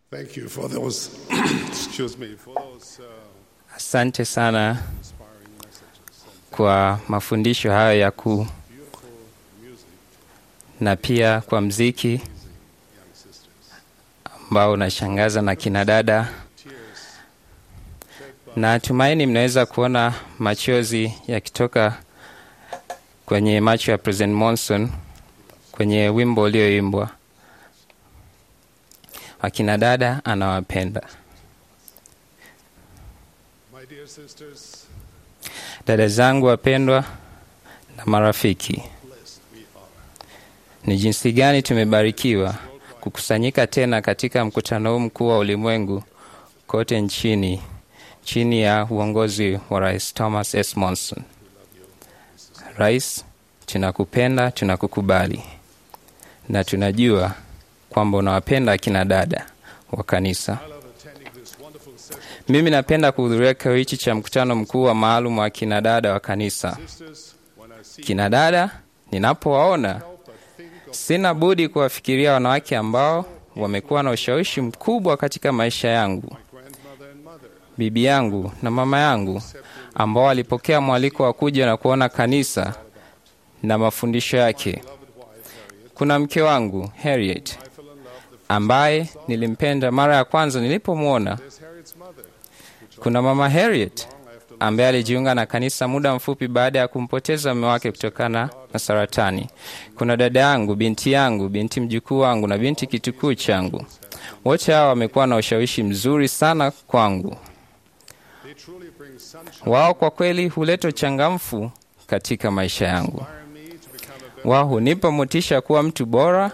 Thank you for those, excuse me, for those uh, Asante sana inspiring messages. And kwa mafundisho hayo ya kuu beautiful music, na pia kwa mziki young sisters. ambao unashangaza na kina dada. Tears shed by Na tumaini mnaweza kuona machozi yakitoka kwenye macho ya President Monson kwenye wimbo ulioimbwa. Akina dada anawapenda. my dear sisters, Dada zangu wapendwa na marafiki, blessed we are. ni jinsi gani tumebarikiwa kukusanyika tena katika mkutano huu mkuu wa ulimwengu kote nchini chini ya uongozi wa Rais Thomas S. Monson. Rais, tunakupenda, tunakukubali na tunajua kwamba unawapenda akina dada wa kanisa. I love attending this wonderful session. Mimi napenda kuhudhuria kikao hichi cha mkutano mkuu wa maalum wa kina dada wa kanisa. Sisters, when I see Kina dada, ninapowaona help but think of sina budi kuwafikiria wanawake ambao wamekuwa na ushawishi mkubwa katika maisha yangu, my grandmother and mother, bibi yangu na mama yangu, ambao walipokea mwaliko wa kuja na kuona kanisa na mafundisho yake. beloved wife Harriet. Kuna mke wangu Harriet I fell in love the ambaye nilimpenda mara ya kwanza nilipomwona. There's Harriet's mother, which Kuna mama Harriet long after ambaye alijiunga na kanisa muda mfupi baada ya kumpoteza mume wake kutokana na saratani. Kuna dada yangu, binti yangu, binti mjukuu wangu na binti kitukuu changu. Wote hawa wamekuwa na ushawishi mzuri sana kwangu. they truly bring sunshine, Wao kwa kweli huleta uchangamfu katika maisha yangu. inspire me to become a better Wao hunipa motisha kuwa mtu bora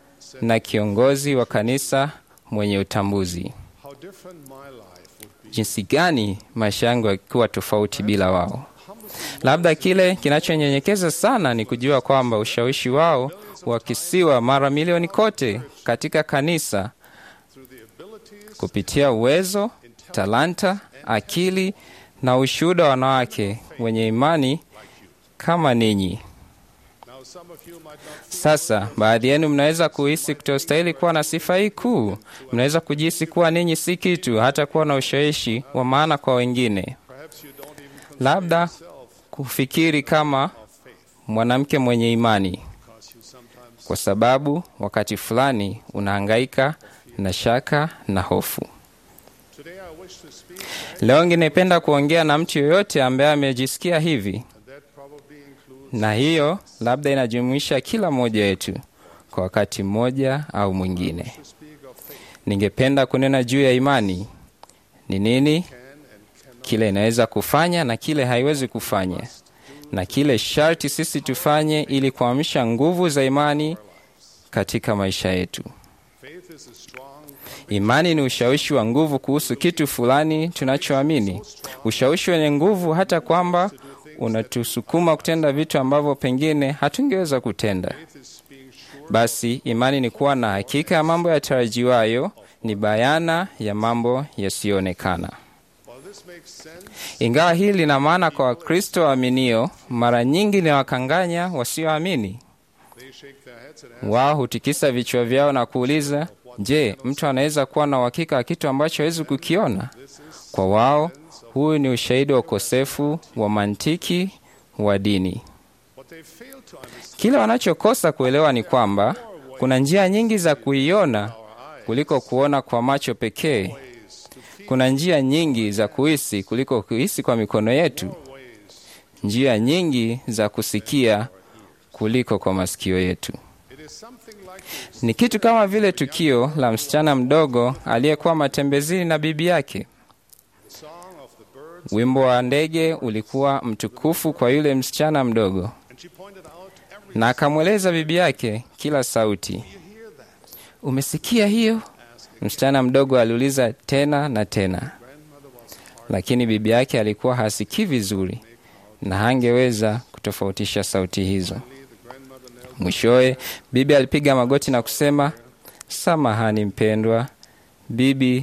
na kiongozi wa kanisa mwenye utambuzi. how different my life would be. Jinsi gani maisha yangu yakiwa tofauti bila wao. Labda kile kinachonyenyekeza sana ni kujua kwamba ushawishi wao wakisiwa mara milioni kote katika kanisa Through the abilities kupitia uwezo, talanta, akili na ushuhuda wa wanawake wenye imani kama ninyi. now some of you might not feel Sasa baadhi yenu mnaweza kuhisi kutostahili kuwa na sifa hii kuu. Mnaweza kujihisi kuwa ninyi si kitu, hata kuwa na ushawishi wa maana kwa wengine, perhaps you don't even consider labda yourself kufikiri kama of faith mwanamke mwenye imani, because you sometimes kwa sababu wakati fulani unahangaika na shaka na hofu. today I wish to speak Leo ningependa kuongea na mtu yoyote ambaye amejisikia hivi, and that probably includes na hiyo labda inajumuisha kila mmoja wetu kwa wakati mmoja au mwingine. to speak of faith Ningependa kunena juu ya imani ni nini, can and cannot kile inaweza kufanya na kile haiwezi kufanya, na kile sharti sisi tufanye ili kuamsha nguvu za imani katika maisha yetu. faith is a strong Imani ni ushawishi wa nguvu kuhusu kitu fulani tunachoamini, ushawishi wenye nguvu hata kwamba unatusukuma kutenda vitu ambavyo pengine hatungeweza kutenda. faith is being sure Basi imani ni kuwa na hakika ya mambo yatarajiwayo, ni bayana ya mambo yasiyoonekana. while this makes sense Ingawa hili lina maana kwa Wakristo waaminio, mara nyingi linawakanganya wasioamini. they shake their heads and ask Wao hutikisa vichwa vyao na kuuliza, je, mtu anaweza kuwa na uhakika wa kitu ambacho hawezi kukiona? this is Kwa wao, huyu ni ushahidi wa ukosefu wa mantiki wa dini. what they fail to understand Kile wanachokosa kuelewa ni kwamba kuna njia nyingi za kuiona our eyes kuliko kuona kwa macho pekee. ways to feel Kuna njia nyingi za kuhisi kuliko kuhisi kwa mikono yetu, ways njia nyingi za kusikia kuliko kwa masikio yetu. it is something like this Ni kitu kama vile tukio la msichana mdogo aliyekuwa matembezini na bibi yake. the song of the birds Wimbo wa ndege ulikuwa mtukufu kwa yule msichana mdogo, and she pointed out every na akamweleza bibi yake kila sauti. you hear that Umesikia hiyo? Msichana mdogo aliuliza tena na tena, grandmother was hard lakini bibi yake alikuwa hasikii vizuri na hangeweza kutofautisha sauti hizo. the grandmother knelt Mwishowe bibi alipiga magoti na kusema, samahani mpendwa, bibi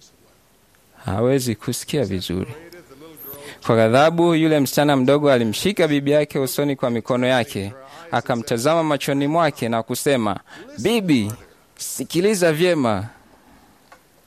hawezi kusikia vizuri. the little girl Kwa ghadhabu, yule msichana mdogo alimshika bibi yake usoni kwa mikono yake, akamtazama machoni mwake na kusema, bibi, sikiliza vyema.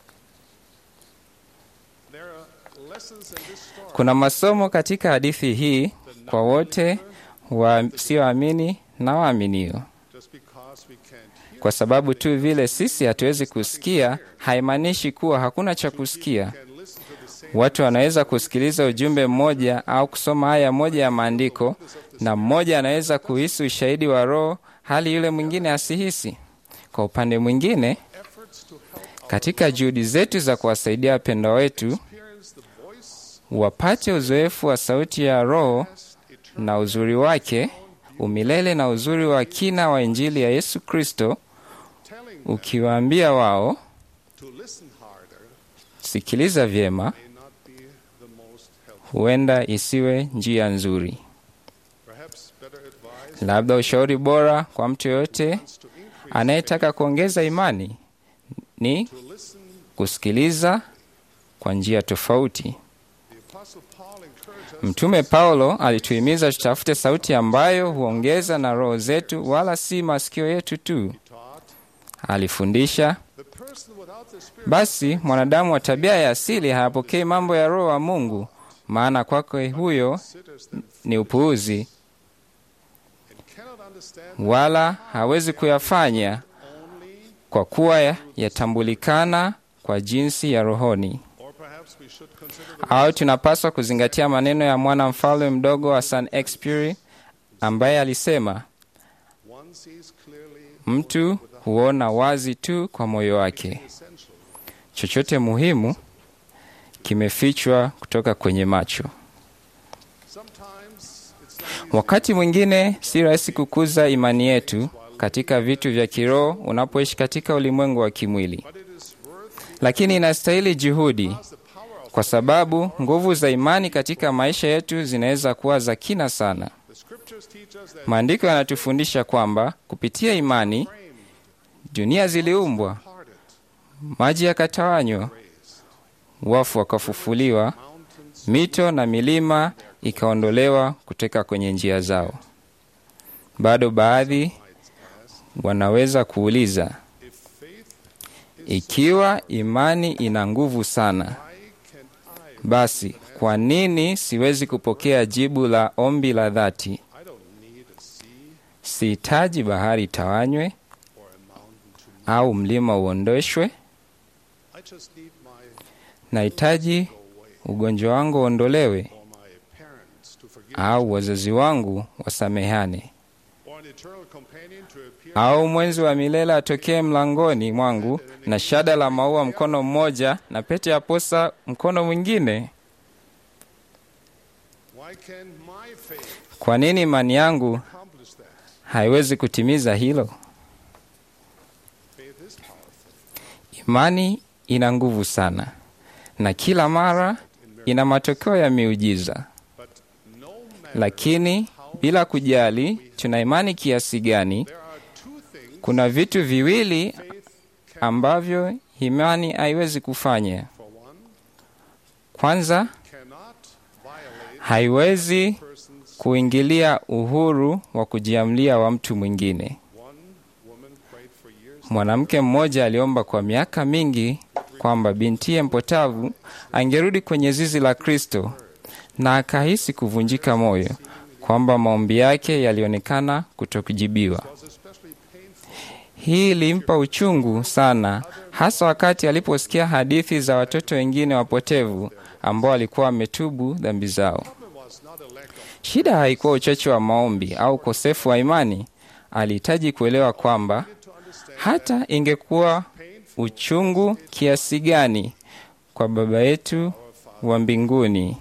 lessons in this story Kuna masomo katika hadithi hii kwa wote wasioamini na waaminio. just because we can't hear Kwa sababu tu vile sisi hatuwezi kusikia, haimaanishi kuwa hakuna cha kusikia. can listen to the same Watu wanaweza kusikiliza ujumbe mmoja au kusoma aya moja ya maandiko, na mmoja anaweza kuhisi ushahidi wa Roho hali yule mwingine asihisi. Kwa upande mwingine, efforts to help katika juhudi zetu za kuwasaidia wapendwa wetu experience the voice wapate uzoefu wa sauti ya Roho eternal na uzuri wake umilele na uzuri wa kina wa Injili ya Yesu Kristo, telling them ukiwaambia wao to listen harder sikiliza vyema, may not be the most helpful. huenda isiwe njia nzuri. Perhaps better advice Labda ushauri bora kwa mtu yoyote wants to increase anayetaka kuongeza imani ni to listen. kusikiliza kwa njia tofauti. The Apostle Paul encouraged us Mtume Paulo alituhimiza tutafute sauti ambayo huongeza na roho zetu, wala si masikio yetu tu. taught Alifundisha the person without the Spirit basi mwanadamu wa tabia ya asili hayapokei mambo ya Roho wa Mungu, maana kwake huyo considers them ni upuuzi, and cannot understand wala hawezi kuyafanya only, kwa kuwa yatambulikana kwa jinsi ya rohoni. or perhaps we should consider the Au tunapaswa kuzingatia maneno ya mwana mfalme mdogo wa St. Exupéry ambaye alisema, one sees clearly mtu huona wazi tu kwa moyo wake, essential. chochote muhimu kimefichwa kutoka kwenye macho. Sometimes it's not easy, Wakati mwingine si rahisi kukuza imani yetu katika vitu vya kiroho unapoishi katika ulimwengu wa kimwili, but it is worth lakini inastahili juhudi, because the power of kwa sababu nguvu za imani katika maisha yetu zinaweza kuwa za kina sana. the scriptures teach us that Maandiko yanatufundisha kwamba kupitia imani framed, dunia ziliumbwa, parted, maji yakatawanywa, raised, wafu wakafufuliwa, mountains mito na milima ikaondolewa kutoka kwenye njia zao. Bado baadhi might ask, wanaweza kuuliza, if faith is ikiwa imani ina nguvu sana, why can I basi kwa nini siwezi kupokea jibu la ombi la dhati? I don't need a sea Sihitaji bahari itawanywe or a mountain to move. au mlima uondoshwe, I just need my nahitaji go away ugonjwa wangu uondolewe or my parents to forgive au wazazi wangu wasamehane or an eternal companion to appear au mwenzi wa milele atokee mlangoni mwangu na shada la maua mkono mmoja na pete ya posa mkono mwingine. why can my faith Kwa nini imani yangu accomplish that haiwezi kutimiza hilo? faith is powerful Imani ina nguvu sana, na kila mara in miracles, ina matokeo ya miujiza. but no matter Lakini bila kujali tuna imani kiasi gani, there are two things kuna vitu viwili faith can ambavyo imani haiwezi kufanya. for one Kwanza, cannot violate haiwezi person's kuingilia uhuru wa kujiamlia wa mtu mwingine. one woman prayed for years Mwanamke mmoja aliomba kwa miaka mingi kwamba bintiye mpotavu angerudi kwenye zizi la Kristo, na akahisi kuvunjika moyo kwamba maombi yake yalionekana kutokujibiwa. was especially painful Hii ilimpa uchungu sana, hasa wakati aliposikia hadithi za watoto wengine wapotevu ambao walikuwa wametubu dhambi zao. problem was not a lack of Shida haikuwa uchache wa maombi au ukosefu wa imani. Alihitaji kuelewa kwamba to understand hata ingekuwa painful uchungu kiasi gani kwa Baba yetu wa mbinguni,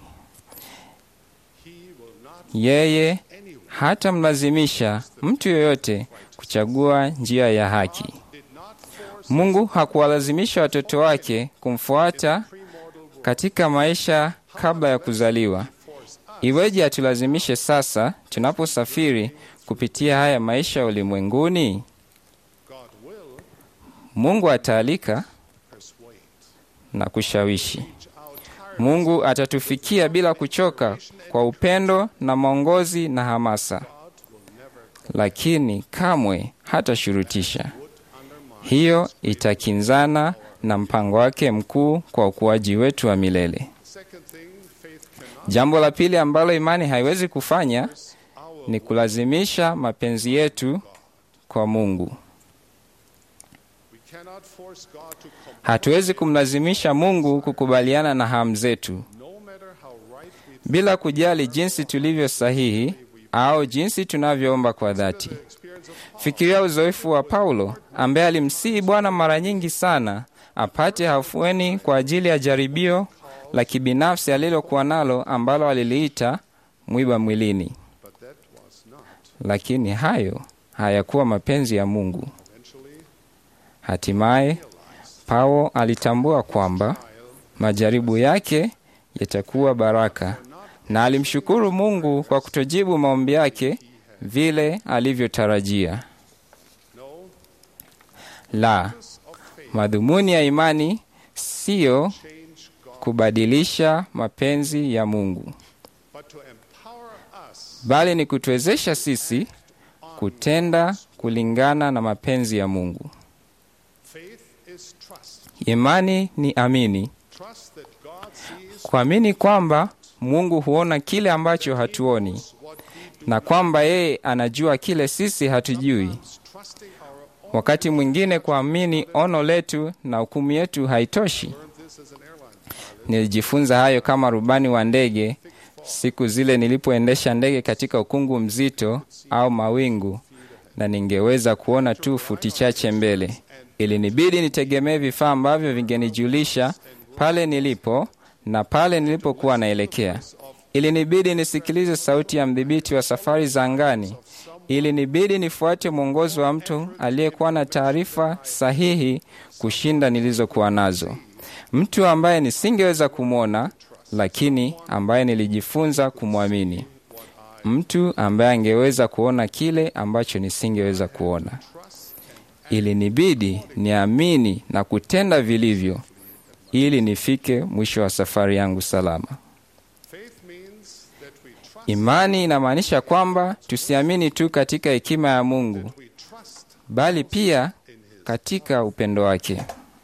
he will not yeye anyway hatamlazimisha mtu yoyote kuchagua njia ya haki. did not force Mungu hakuwalazimisha watoto wake kumfuata premortal world katika maisha kabla ya kuzaliwa. force us Iweje atulazimishe sasa tunaposafiri kupitia haya maisha ya ulimwenguni? God will Mungu ataalika persuade na kushawishi. reach out tirelessly Mungu atatufikia bila kuchoka kwa upendo na maongozi na hamasa, God will never lakini kamwe hatashurutisha. would undermine Hiyo itakinzana na mpango wake mkuu kwa ukuaji wetu wa milele. second thing Jambo la pili ambalo imani haiwezi kufanya ni kulazimisha mapenzi yetu kwa Mungu. We cannot force God to come, Hatuwezi kumlazimisha Mungu kukubaliana na hamu zetu no matter how right we bila kujali jinsi tulivyo sahihi au jinsi tunavyoomba kwa dhati. experience of Fikiria uzoefu wa Paulo ambaye alimsihi Bwana mara nyingi sana apate hafueni kwa ajili ya jaribio la kibinafsi alilokuwa nalo ambalo aliliita mwiba mwilini, but that was not lakini hayo hayakuwa mapenzi ya Mungu. eventually Hatimaye Paulo alitambua kwamba majaribu yake yatakuwa baraka, na alimshukuru Mungu kwa kutojibu maombi yake vile alivyotarajia. no La, of faith madhumuni ya imani siyo change God, kubadilisha mapenzi ya Mungu, but to empower us bali ni kutuwezesha sisi kutenda kulingana na mapenzi ya Mungu. faith is trust. Imani ni amini, Trust that God sees kuamini kwamba Mungu huona kile ambacho hatuoni what we do. na kwamba yeye anajua kile sisi hatujui. Trusting our own Wakati mwingine kuamini ono letu na hukumu yetu haitoshi. learned this as an airline pilot. Nilijifunza hayo kama rubani wa ndege siku zile nilipoendesha ndege katika ukungu mzito au mawingu, na ningeweza kuona tu futi chache mbele. Ilinibidi nitegemee vifaa ambavyo vingenijulisha pale nilipo na pale nilipokuwa naelekea. Ilinibidi nisikilize sauti ya mdhibiti wa safari za angani. Ilinibidi nifuate mwongozo wa mtu aliyekuwa na taarifa sahihi kushinda nilizokuwa nazo, mtu ambaye nisingeweza kumwona, lakini ambaye nilijifunza kumwamini, mtu ambaye angeweza kuona kile ambacho nisingeweza kuona. Ilinibidi niamini na kutenda vilivyo ili nifike mwisho wa safari yangu salama. Faith means that we trust, Imani inamaanisha kwamba tusiamini tu katika hekima ya Mungu, we trust bali pia in His. katika upendo wake.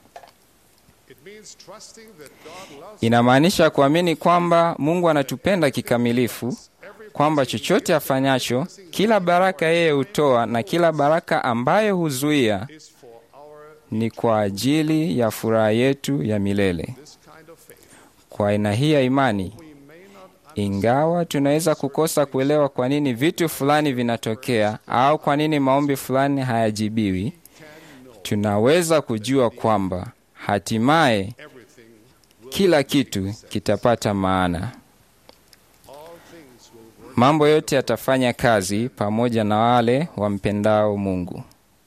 It means trusting that God loves Inamaanisha kuamini kwamba Mungu anatupenda kikamilifu, kwamba chochote afanyacho, kila baraka yeye hutoa na kila baraka ambayo huzuia is for our ni kwa ajili ya furaha yetu ya milele. this kind of faith. Kwa aina hii ya imani, We may not ingawa tunaweza kukosa kuelewa kwa nini vitu fulani vinatokea au kwa nini maombi fulani hayajibiwi, tunaweza kujua kwamba hatimaye everything will kila kitu kitapata maana. all things will work. Mambo yote yatafanya kazi pamoja na wale wampendao Mungu.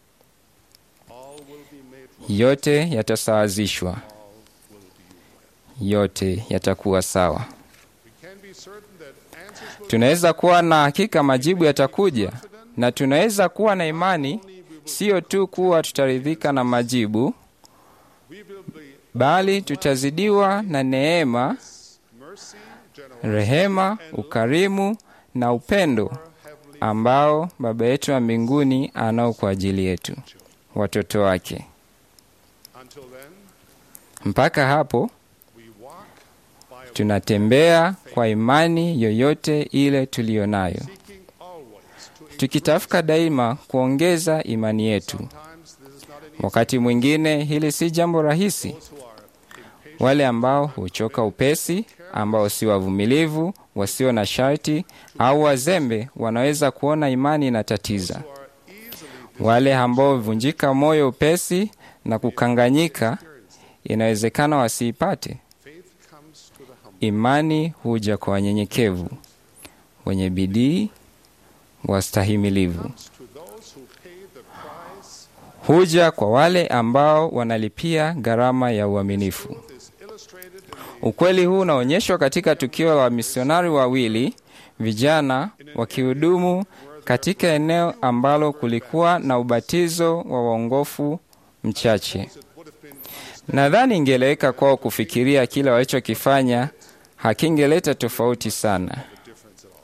All will be made right. Yote yatasawazishwa, All will be well. yote yatakuwa sawa. We can be certain that answers will Tunaweza kuwa na hakika majibu yatakuja, na tunaweza kuwa na imani sio tu kuwa tutaridhika na majibu, we will be bali tutazidiwa na neema, mercy, generosity, rehema, ukarimu na upendo heavenly ambao Baba yetu wa mbinguni anao kwa ajili yetu, watoto wake. until then Mpaka hapo we walk by tunatembea kwa imani yoyote ile tuliyo nayo, seeking always to tukitafuta daima kuongeza imani yetu. sometimes this is not an easy Wakati mwingine hili si jambo rahisi. those who are impatient Wale ambao huchoka upesi, ambao si wavumilivu, wasio na sharti au wazembe, wanaweza kuona imani inatatiza. who are easily Wale ambao huvunjika moyo upesi na kukanganyika, inawezekana wasiipate. faith comes to the humble Imani huja kwa wanyenyekevu, wenye bidii, wastahimilivu. comes to those who pay the price Huja kwa wale ambao wanalipia gharama ya uaminifu. Truth is illustrated in the Ukweli huu unaonyeshwa katika tukio la wamisionari wawili vijana wakihudumu katika eneo ambalo kulikuwa na ubatizo wa waongofu mchache. it would have been Nadhani ingeleweka kwao kufikiria kile walichokifanya hakingeleta tofauti sana, a difference at all.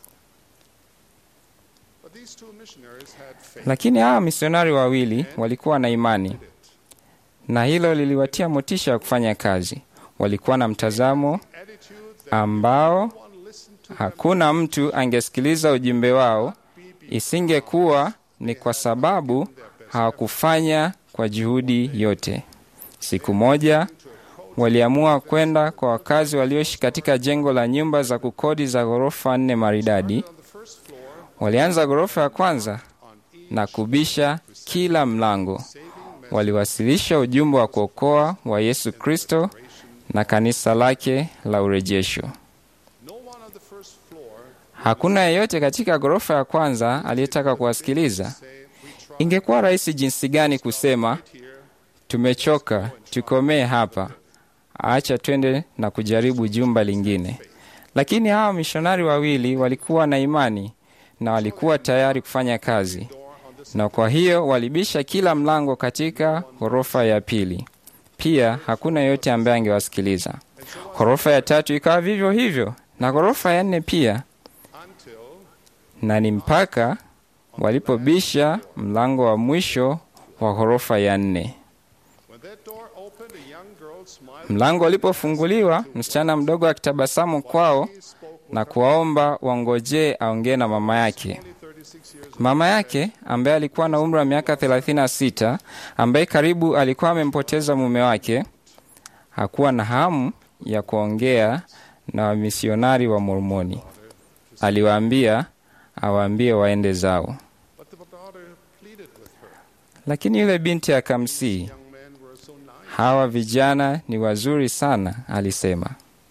But these two missionaries had faith lakini hawa misionari wawili walikuwa na imani, in it. na hilo liliwatia motisha ya kufanya kazi. Walikuwa na mtazamo Attitude that ambao one listens hakuna mtu angesikiliza ujumbe wao, isingekuwa ni kwa sababu hawakufanya kwa juhudi yote. Siku moja waliamua kwenda kwa wakazi walioishi katika jengo la nyumba za kukodi za ghorofa nne maridadi. Walianza ghorofa ya kwanza na kubisha kila mlango. Waliwasilisha ujumbe wa kuokoa wa Yesu Kristo na kanisa lake la urejesho. No one on the first floor Hakuna yeyote katika ghorofa ya kwanza aliyetaka kuwasikiliza. say, we tried Ingekuwa rahisi jinsi gani kusema here, tumechoka, tukomee hapa, acha twende na kujaribu jumba lingine. Lakini hawa mishonari wawili walikuwa na imani na walikuwa tayari kufanya kazi, door on this na kwa hiyo walibisha kila mlango katika ghorofa ya pili. Pia hakuna yeyote ambaye angewasikiliza. Ghorofa ya tatu ikawa vivyo hivyo, na ghorofa ya nne pia, until na ni mpaka walipobisha mlango wa mwisho wa ghorofa ya nne. when that door opened, a young girl smiled. Mlango ulipofunguliwa, msichana mdogo akitabasamu kwao He spoke with na kuwaomba wangojee aongee na mama yake. only 36 years Mama yake ambaye alikuwa na umri wa miaka 36, ambaye karibu alikuwa amempoteza mume wake, hakuwa na hamu ya kuongea na wamisionari wa Mormoni. Aliwaambia awaambie waende zao, But the daughter pleaded with her. lakini yule binti akamsii, Young men were so nice. hawa vijana ni wazuri sana, alisema.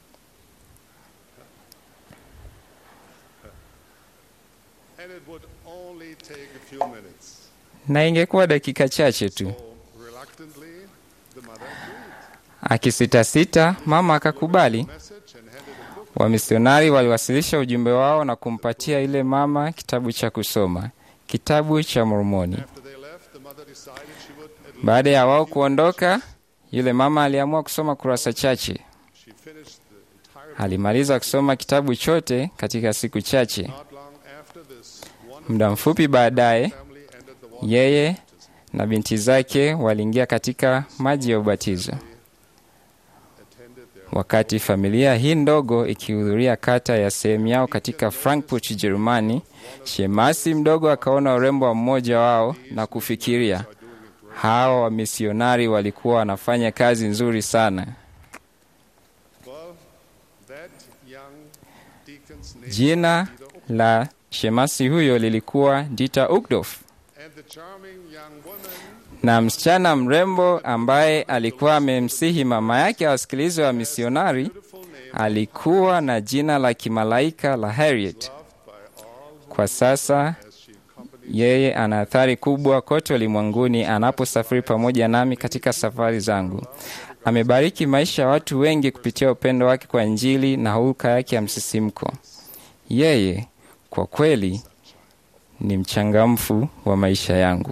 And it would only take a few minutes. Na ingekuwa dakika chache tu. So reluctantly, the mother agreed. Akisitasita, mama akakubali. Message and handed a book. Wamisionari waliwasilisha ujumbe wao na kumpatia ile mama kitabu cha kusoma, kitabu cha Mormoni. After they left, the mother decided she would at least Baada ya wao kuondoka, yule mama aliamua kusoma kurasa chache. she finished the entire book. Alimaliza kusoma kitabu chote katika siku chache. Not long after this, one Muda mfupi baadaye, family entered the water. yeye na binti zake waliingia katika maji ya ubatizo. attended their Wakati familia hii ndogo ikihudhuria kata ya sehemu yao katika Frankfurt, Ujerumani, shemasi mdogo akaona urembo wa mmoja wao na kufikiria, hawa wamisionari walikuwa wanafanya kazi nzuri sana. well, that young deacon's name Jina la shemasi huyo lilikuwa Dita Uckdorf, and the charming young woman na msichana mrembo ambaye alikuwa amemsihi mama yake awasikilize wa misionari beautiful name alikuwa na jina la kimalaika la Harriet. loved by all Kwa sasa as she accompanied yeye ana athari kubwa kote ulimwenguni anaposafiri pamoja nami katika safari zangu. Amebariki maisha ya watu wengi kupitia upendo wake kwa Injili na hulka yake ya msisimko. Yeye kwa kweli ni mchangamfu wa maisha yangu.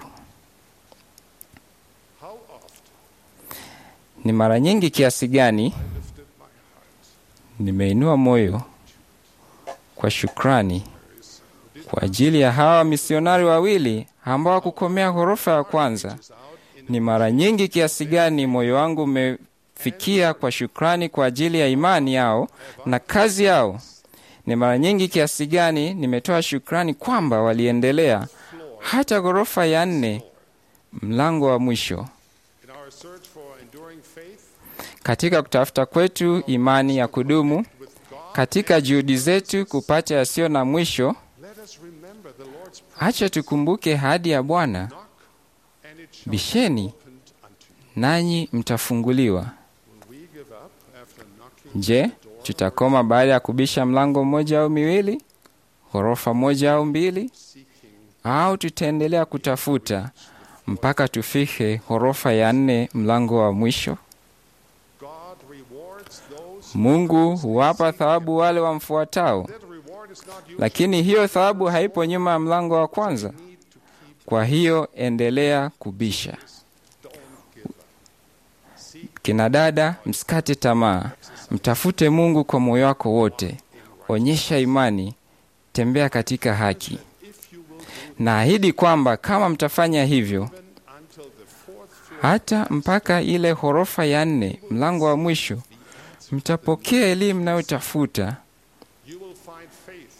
how oft Ni mara nyingi kiasi gani lifted my heart nimeinua moyo kwa shukrani kwa ajili ya hawa misionari wawili ambao kukomea ghorofa ya kwanza. out in Ni mara nyingi kiasi gani moyo wangu umefikia kwa shukrani kwa ajili ya imani yao na kazi yao. Ni mara nyingi kiasi gani nimetoa shukrani kwamba waliendelea hata ghorofa ya nne, mlango wa mwisho. in our search for enduring faith Katika kutafuta kwetu imani ya kudumu, with God katika juhudi zetu kupata yasiyo na mwisho, let us remember the Lord's promise acha tukumbuke ahadi ya Bwana, knock and it shall bisheni be opened unto you nanyi mtafunguliwa. will we give up after knocking Je, at the door tutakoma baada ya kubisha mlango mmoja au miwili, ghorofa moja au mbili, seeking au tutaendelea kutafuta mpaka tufike ghorofa ya nne, mlango wa mwisho? God rewards those Mungu huwapa thawabu wale wamfuatao, that reward is not you lakini hiyo thawabu haipo nyuma ya mlango wa kwanza. need to keep Kwa hiyo endelea kubisha. don't give up seek Kina dada, msikate tamaa, mtafute Mungu kwa moyo wako wote, onyesha imani, tembea katika haki. if you will Naahidi kwamba kama mtafanya hivyo, even until the fourth floor hata mpaka ile ghorofa ya nne, mlango wa mwisho, mtapokea elimu mnayotafuta you will find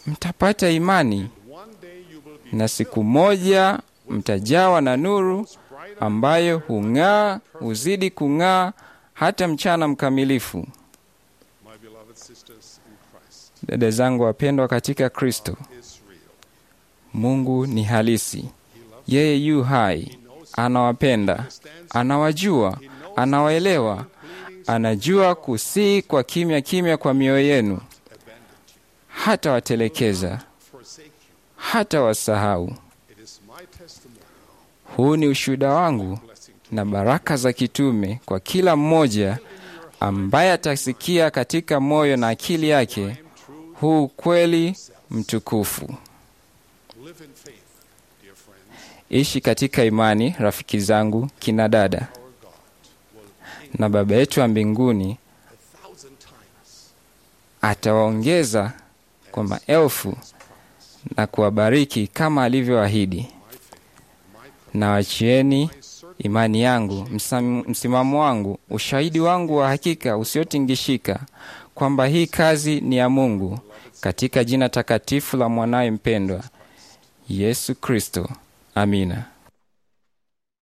mtapata imani one day you will be na siku moja mtajawa na nuru ambayo hung'aa huzidi kung'aa hata mchana mkamilifu. my beloved sisters in Christ Dada zangu wapendwa katika Kristo, is real. Mungu ni halisi. Yeye yu hai, anawapenda, anawajua, anawaelewa, anajua kusii kwa kimya kimya kwa mioyo yenu, hata watelekeza, Forsake you. hata wasahau. It is my testimony. Huu ni ushuhuda wangu Blessing to na baraka za kitume kwa kila mmoja ambaye atasikia katika moyo na akili yake huu kweli mtukufu. live in faith, dear friends. Ishi katika imani, rafiki zangu, kina dada, Our God will na Baba yetu wa mbinguni a thousand times atawaongeza kwa maelfu na kuwabariki kama alivyoahidi. Na wachieni imani yangu, msam- msimamo wangu, ushahidi wangu wa hakika usiotingishika kwamba hii kazi ni ya Mungu, katika jina takatifu la mwanaye mpendwa Yesu Kristo. Amina.